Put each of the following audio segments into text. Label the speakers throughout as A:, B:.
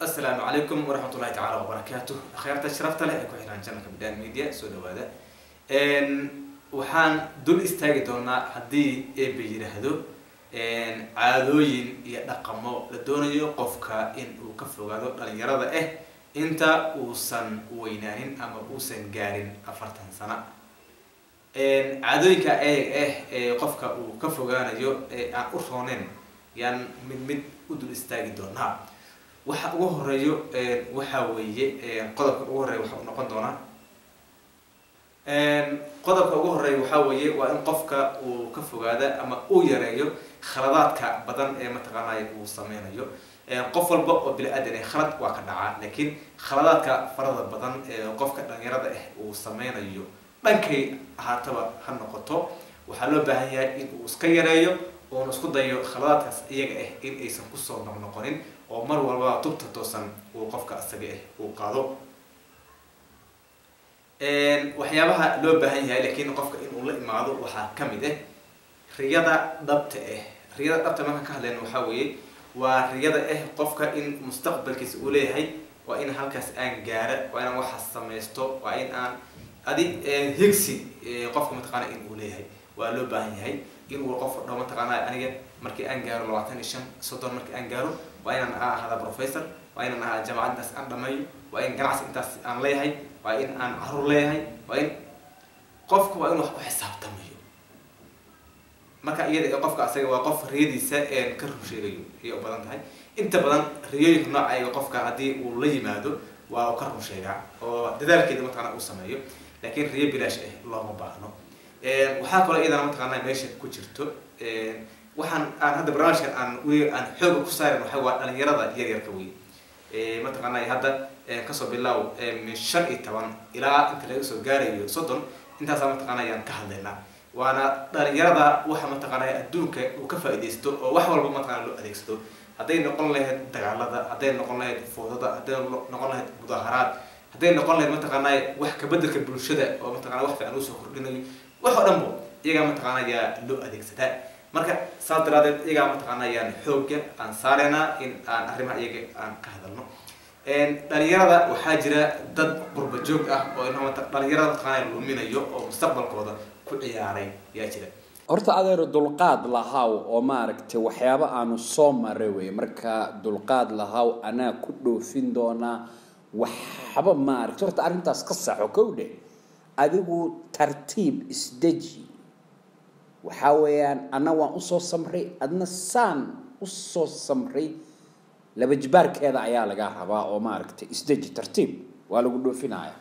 A: asalaamu calaykum waraxmat ullahi tacaala wabarakaatu akhyaarta sharafta leh ee ku xiraan janalka bidaan media soo dhawaada waxaan dul istaagi doonaa haddii eeba yidhaahdo caadooyin iyo dhaqamo la doonayo qofka in uu ka fogaado dhalinyarada ah inta uusan weynaanin ama uusan gaarin afartan sano caadooyinka eeg ah ee qofka uu ka fogaanayo ee aan u rooneyn yaan mid mid u dul istaagi doonaa waxa ugu horeeyo waxa weeye qodobka ugu horeeya waxa u noqon doonaa qodobka ugu horeeya waxaa weeye waa in qofka uu ka fogaada ama uu yareeyo khaladaadka badan ee mataqaanaya uu sameynayo qof walba oo bini-aadan ah khalad waa ka dhacaa laakiin khaladaadka farada badan ee qofka dhalinyarada ah uu sameynayo dhankay ahaataba ha noqoto waxaa loo baahan yahay in uu iska yareeyo oona isku dayo khaladaadkaas iyaga ah in aysan kusoo noqnoqonin oo mar walba tubta toosan uu qofka isaga ah uu qaado waxyaabaha loo baahan yahay laakiin qofka inuu la imaado waxaa kamid ah riyada dhabta ah riyada dhabta markaan ka hadlayno waxaa weeye waa riyada ah qofka in mustaqbalkiisa uu leeyahay waa in halkaas aan gaara waa inaan waxaas samaysto waa in aan adi higsi qofka mataqaana in uu leeyahay waa loo baahan yahay inuu qof dho mataqaana aniga markii aan gaaro labaatan iyo shan soddon markii aan gaaro waa inaan ahada professor waa inaan ahaa jaamacad intaas aan dhameeyo waa in ganacsi intaas aan leeyahay waa in aan caruur leeyahay waa in qofka waa in wax ku xisaabtamayo marka iyada qofka asaga waa qof riyadiisa ka rur sheegayo ayay u badan tahay inta badan riyooyinka noocayga qofka haddii uu la yimaado waa uu ka rur sheegaa oo dadaalkeeda mataqana uu sameeyo laakiin riyo bilaash ah looma baahno waxaa kaloo iyadana mataqaana meesha ku jirto waxaan aan hadda barnaamijkan aan w aan xooga ku saarin waxa waa dhalinyarada yaryarka wey mataqaanay hadda kasoo bilaaw min shan iyo toban ilaa inta laga soo gaarayo soddon intaasaa mataqaana ayaan ka hadlaynaa waana dhalinyarada waxa mataqaanay adduunka uu ka faaidaysto oo wax walba mataqana loo adeegsado hadday noqon lahayd dagaalada hadday noqon lahayd foodada hadday noqon lahayd mudaaharaad hadday noqon lahayd mataqaanay wax kabedelka bulshada oo mataqana wax fiican usoo kordhinayo wax oo dhan bo iyagaa mataqaana ayaa loo adeegsadaa marka saas daraadeed iyagaa mataqaana ayaan xooga aan saareynaa in aan arrimaha iyaga aan ka hadalno dhalinyarada waxaa jira dad qurba joog ah oo dhalinyarada mataqaana luminayo oo mustaqbalkooda ku ciyaaray yaa jira
B: horta adeero dulqaad lahaw oo maaragtay waxyaabo aanu soo maray wey marka dulqaad lahaw anaa ku dhoofin doonaa waxba maaragtay horta arrintaas ka saxo kow dheh adigu tartiib isdeji waxaa weeyaan anna waan usoo samray adna saan usoo samray laba jibaarkeeda ayaa laga rabaa oo maaragtay isdeji tartiib waa lagu dhoofinaya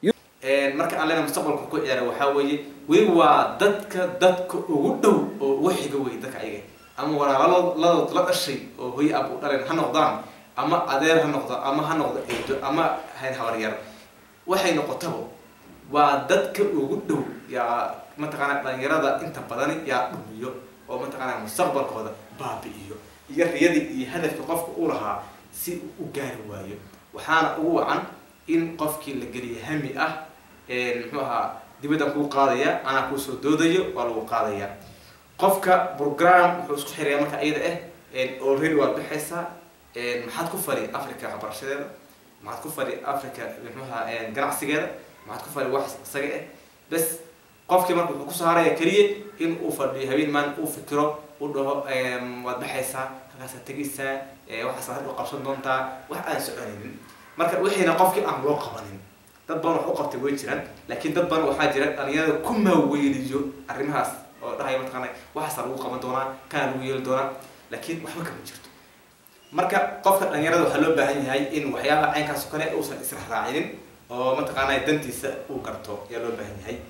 A: marka aan lena mustaqbalka ku ciyaara waxaa weeye weli waa dadka dadka ugu dhow oo ugu xiga wey dadka ayaga ama walaalaladood la dhashay oo hoy ab u dhaleen ha noqdaan ama adeer ha noqdo ama ha noqdo eedo ama hayn habaryar waxay noqotaba waa dadka ugu dhow yaa mataqaana dhalinyarada inta badani yaa dhumiyo oo mataqaana mustaqbalkooda baabi'iyo iyo riyadii iyo hadafka qofka u lahaa si uu u gaari waayo waxaana ugu wacan in qofkii la geliya hami ah muxuu ahaa dibaddan kuu qaadaya anaa kuusoo doodayo waa lagu qaadaya qofka program wuxuu isku xiraya marka iyada ah already waad baxaysaa maxaad ku fari africa waxbarashadeeda maxaad ku fari africa muxuaha ganacsigeeda maxaad ku fari wax isaga ah bes qofkii marka wuxuu kusoo haraya keliya in uu fadhiyo habeen maalin uu fikiro u dhaho waad baxaysaa halkaasaad tegaysaa waxaasaad hadhow qabsan doontaa wax aan soconaynin marka wixiina qofkii aan loo qabanin dad badan wax u qabtay way jiraan laakiin dad badan waxaa jira dhalinyarada ku maaweyliyo arrimahaas oo dhahaya mataqaana waxaasaa lagu qaban doonaa kana lagu yeeli doonaa laakiin waxba kama jirto marka qofka dhalinyarada waxaa loo baahan yahay in waxyaabaha caynkaas oo kale uusan israacraacinin oo mataqaana dantiisa uu garto ayaa loo baahan yahay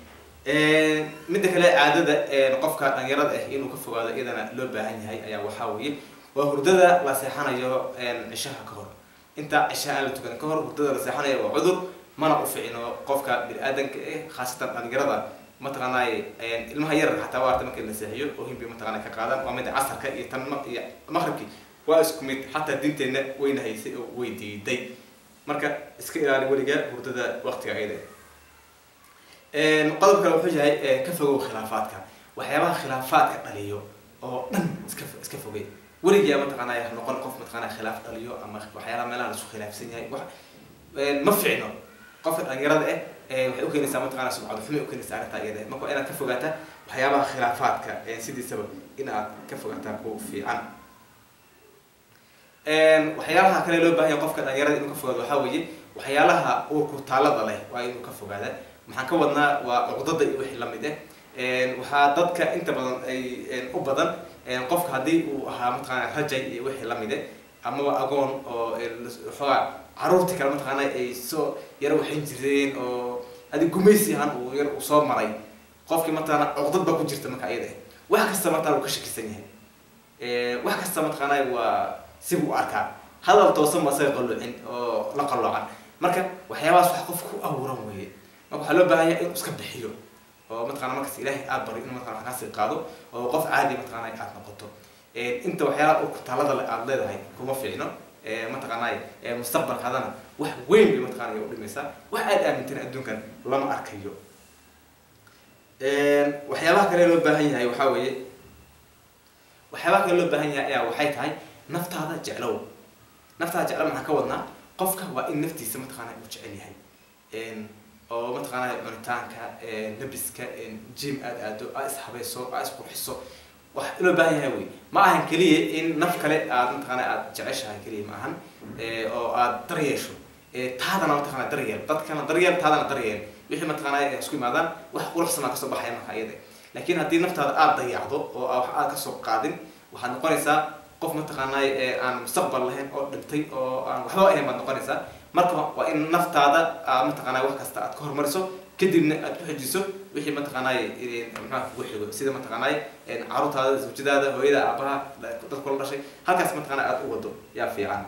A: midda kale caadada qofka dhalinyarada ah inuu ka fogaado iyadana loo baahan yahay ayaa waxaa weeye waa hurdada la seexanayo cishaha ka hor inta cishaha aan la tukan ka hor hurdada la seexanayo waa cudur mana u ficino qofka bini-aadanka ah khaasatan dhalinyarada mataqaanay ilmaha yar xataa waa arta markii la seexiyo oo himbi mataqaana ka qaadan waa mida casarka iyo tan iyo maqribkii waa isku mid xataa diinteenna wayna haysay oo way diiday marka iska ilaali weliga hurdada waqtiga ayada qodob kale wuxuu yahay ka fogow khilaafaadka waxyaabaha khilaafaadka dhaliyo oo dhan iska iska fogey weligaa mataqaanaa ha noqon qof mataqaanaa khilaaf dhaliyo ama waxyaalaha meelaha laisku khilaafsan yahay wax ma fiicno qofka dhalinyarada eh waxay ukeenaysaa mataqaanaa subcado xumay ukeenaysaa arrintaa iyada marka waa inaad ka fogaataa waxyaabaha khilaafaadka sidiisaba in aad ka fogaataa ku fiican waxyaalaha kale loo baahanya qofka dhalinyarada inuu ka fogaado waxaa weeye waxyaalaha uurku taalada leh waa inuu ka fogaada maxaan ka wadnaa waa cuqdada iyo wixii lamid ah waxaa dadka inta badan ay u badan qofka haddii uu ahaa mataqaana rajay iyo wixii lamid ah amaba agoon oo xoogaa caruurtii kale mataqaana ay soo yaro waxayn jireen oo adi gumaysi ahaan uu yar uu soo maray qofkii mataqaana cuqdad baa ku jirta marka iyada wax kasta mataqana uu ka shakisan yahay wax kasta mataqaana waa sibu u arkaa hadal toosan ba asaga qalloocin oo la qalloocan marka waxyaabahaas wax qof ku abuuran weeye marka waxaa loo baahan yahay inuu iska bixiyo oo mataqana markas ilaahay aad bari inuu mataqana wax kaasii qaado oo qof caadi mataqana aad noqoto inta waxyaalaha urku talada le aad leedahay kuma fiicno mataqaanay mustaqbalkaadana wax weyn bay mataqana u dhimaysaa wax aad aamintan adduunkan lama arkayo waxyaabaha kale loo baahan yahay waxaa weeye waxyaabaha kale loo baahan yahay ayaa waxay tahay naftaada jeclow naftaada jeclo maxaan ka wadnaa qofka waa in naftiisa mataqaana uu jecel yahay oo mataqaana cunitaanka labiska jim aad aado aa ishabayso aa isqurxiso wax loo baahan yahay wey ma ahan keliya in naf kale aad mataqaana aad jeceshahay keliya ma ahan oo aad daryeesho taadana mataqana daryeel dadkana daryeel taadana daryeel wixii mataqaana isku imaadaan wax quruxsanaa kasoo baxaya marka iyada laakiin haddii naftaada aad dayacdo oo wax aad kasoo qaadin waxaad noqonaysaa qof mataqaanay aan mustaqbal lahayn oo dhintay oo aan waxba ahayn baad noqonaysaa marka waa in naftaada mataqaanay wax kasta aad ka hormariso kadibna aad ku xejiso wixii mataqaanay maxaa kugu xigo sida mataqaanay caruurtaada zawjadaada hooyada aabaha dad kula dhashay halkaas mataqaana aad u wado yaa fiican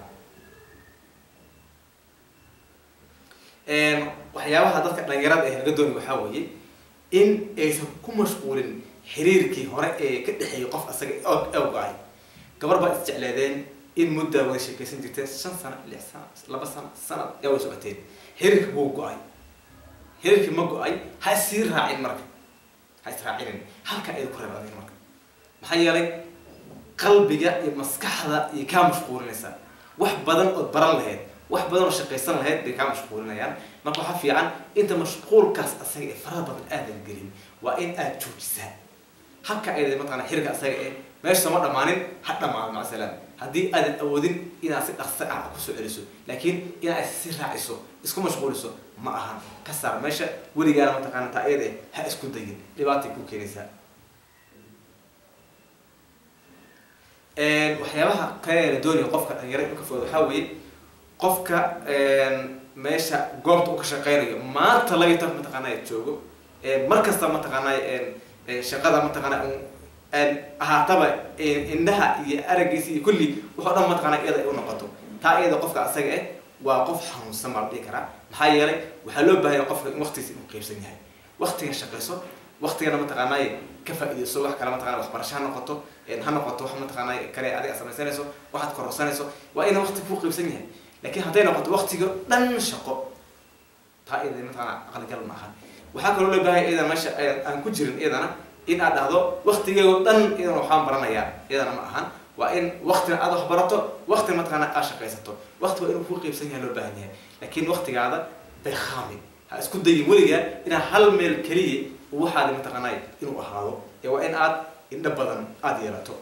A: waxyaabaha dadka dhalinyarada ee laga doonay waxaa weeye in aysan ku mashquulin xiriirkii hore ee ka dhexeeyay qof asaga awga-ay gabar baa isjecleedeen in muddaa wada sheekaysan jirteen shan sano lix sano laba sano sanad yaa wada socoteen xiriirka wuu go-ay xiriirkii ma go-ay ha isii raacin marka ha israacinin halka ay ku reebadeen marka maxaa yeelay qalbiga iyo maskaxda iyo kaa mashquulinaysaa wax badan ood baran lahayd wax badan oo shaqaysan lahayd bay kaa mashquulinayaan marka waxaa fiican inta mashquulkaas asaga ee faraha badan aadan gelin waa in aad joojisaa halka ayda mataqana xiriirka asaga ee meesha sama dhammaanin ha dhamaado macasalaan haddii aadan awoodin inaad si dhaqso ah kusoo celiso laakiin inaad si raaciso isku mashquuliso ma ahan ka saar meesha weligaana mataqaana taa iyada ha isku dayin dhibaatay ku keenaysaa waxyaabaha kale la doonaya qofka dhalinyaro inuu ka fogado waxaa weeye qofka meesha goobta uu ka shaqeynayo maanta laga tan mataqaanaa joogo mar kasta mataqaanaa shaqada mataqaanaa ahaataba indhaha iyo aragiisa iyo kulli wuxuu dhan mataqaanaa iyada ay u noqoto taa iyada qofka asaga eh waa qof xanuunsan baa la dhihi karaa maxaa yeelay waxaa loo baahanya qofka in waqtigiisa inuu qaybsan yahay waqtiga shaqayso waqtigana mataqaanaa ka faa'iidayso wax kale mataqana waxbarasho ha noqoto ha noqoto wax mataqaanaa kale adiga samaysanayso waxaad kororsanayso waa ina waqti kuu qaybsan yahay laakiin hadday noqoto waqtiga dhan shaqo taa iyada mataqaanaa aqligal ma aha waxaa kaloo loo baahanya iyadana meesha aan ku jirin iyadana in aad dhahdo waqtigeego dhan iyadana waxaan baranayaa iyadana ma ahan waa in waqtina aad wax barato waqtina mataqaana aad shaqaysato waqti waa inuu kuu qaybsan yahay loo baahan yahay laakiin waqtigaada baykhaamin ha isku dayin weligaa inaa hal meel keliya waxaadi mataqaanay inuu ahaado ee waa in aad indho badan aada yeelato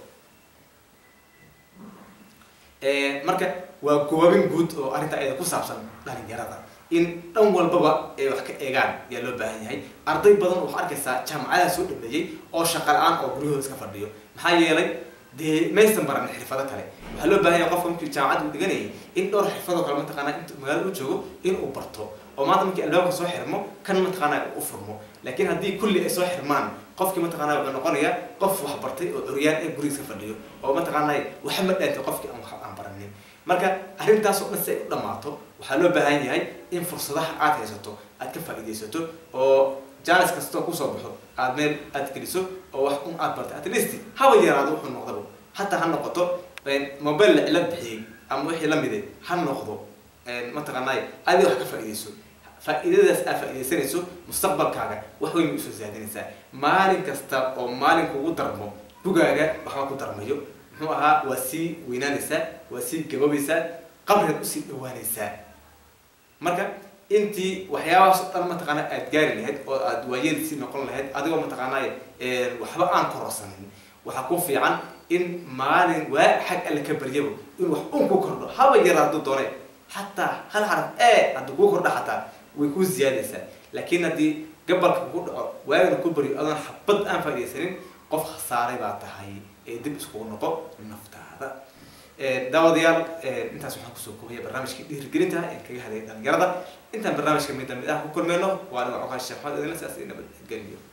A: marka waa goobin guud oo arrinta ayada ku saabsan dhalinyarada in dhan walbaba ay wax ka eegaan ayaa loo baahan yahay arday badan waxaa arkaysaa jaamacadaha soo dhameeyey oo shaqa la-aan oo guryahooda iska fadhiyo maxaa yeelay dee maysan baran xirfado kale waxaa loo baahan yahay qofka markii jaamacadda uu dhiganayay in dhowr xirfadoo kale mataqaanaa inta magaalada u joogo in uu barto oo maanta markii albaabka soo xirmo kan mataqaanaa u furmo laakiin haddii kulli ay soo xirmaan qofkii mataqaanaa wuxuu noqonayaa qof wax bartay oo curyaan ee guriga iska fadhiyo oo mataqaanaa waxa ma dhaantay qofkii aan wax aan baranin marka arrintaas oo dhan si ay u dhammaato waxaa loo baahan yahay in fursadaha aad haysato aad ka faa'iidaysato oo jaanis kastoo kusoo baxo aad meel aad geliso oo wax un aad bartay at least haba yaraado wuxuu noqdaba hataa ha noqoto mobile la cilad bixiyey ama wixii lamide ha noqdo mataqaanaa adiga wax ka faa'iidayso faa'iidadaas aad faa'iidaysanayso mustaqbalkaaga wax weyn bay usoo saadinaysaa maalin kasta oo maalin kugu darmo bugaaga waxba ku darmayo muxuu ahaa waa sii weynaanaysaa waa sii gaboobeysaa qabrigaad usii dhawaanaysaa marka intii waxyaabahaas o dhan mataqaana aad gaari lahayd oo aad waayeel sii noqon lahayd adigoo mataqaanay waxba aan kororsanin waxaa ku fiican in maalin waa xag alle ka baryabo in wax un ku kordho haba yara hadduu doone xataa hal xaraf e hadduu kuu kordho xataa way kuu ziyaadaysaa laakiin haddii gabalka kugu dhaco waagana ku baryo adoon xabad aan faaidaysanin qof khasaaray baa tahay ee dib iskugu noqo naftaada daawadayaal intaas waxaan kusoo koobaya barnaamijkii dhiirigelinta ee kaga hadlaya dhalinyarada intaan barnaamijka mid mid ah ku kulmeyno waa aniga coqaan sheekh maxamed idinla sidaas nabadgeliyo